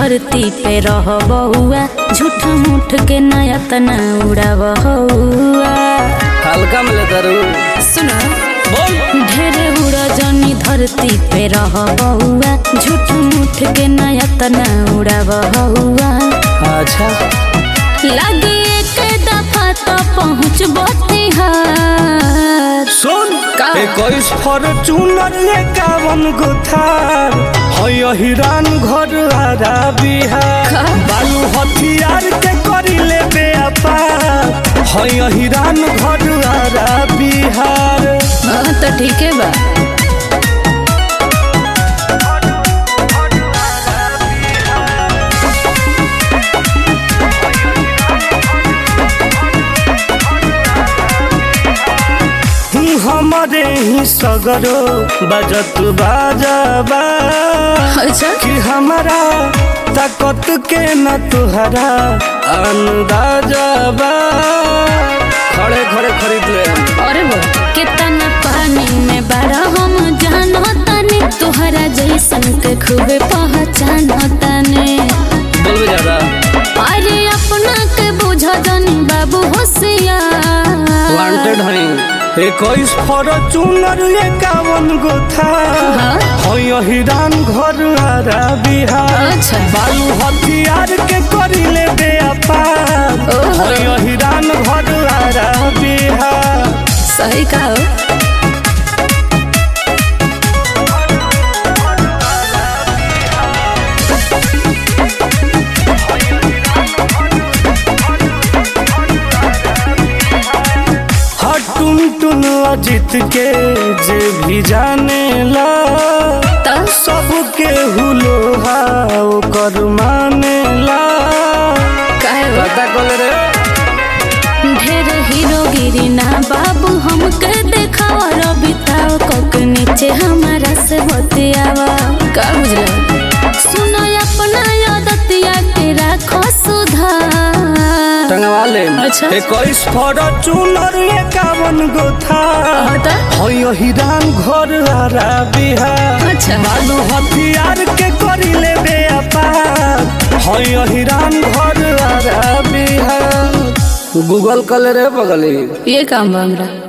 धरती पे रह बहुआ झूठ मूठ के नया तना उड़ा बहुआ हल्का में लेता रू सुनो बोल ढेरे उड़ा जनी धरती पे रह बहुआ झूठ मूठ के नया तना उड़ा बहुआ अच्छा लगे एक दफा तो पहुँच बिहार सुन का? इक्कीस फॉर्चूनर एकावन गो थार है हिरान घर आरा बिहार का? बालू हथियार के करी ले व्यापार है हिरान घर आरा बिहार हाँ, तो ठीक है बा हूँ हमारे ही सगरो बजत बाजाबा अच्छा कि हमारा ताकत के न तुहरा अंदाजबा खड़े खड़े खरीद ले अरे वो कितना पानी में बड़ा हम जानो तने तुहरा जैसन के खूबे पहचानो तने बोलबे ज्यादा अरे अपना के बुझा जानी बाबू होशियार वांटेड हई इक्कीस फॉर्चूनर एकावन गो था हाँ? है हिरान घर आरा बिहार अच्छा। बालू हथियार के करी ले व्यापार ओहो। है हिरान घर आरा बिहार सही कहो हर टुन टुन अजित के जे भी जाने ला तो सबके हुलो ओकर माने ला कहे वो? पता कल रे ढेर हीरोगिरी ना बाबू हमके देखावा रबिताओ कोक नीचे हमारा से बतियावा का बुझला सुनो अपना यादतिया के राखो सुधार टंगवा ले अच्छा। इक्कीस फॉर्चूनर एकावन गो था हटा है हिरान घर आरा बिहार अच्छा बालू हथियार के करी ले व्यापार है हिरान घर आरा बिहार गूगल कल रे बगली ये काम बा हमरा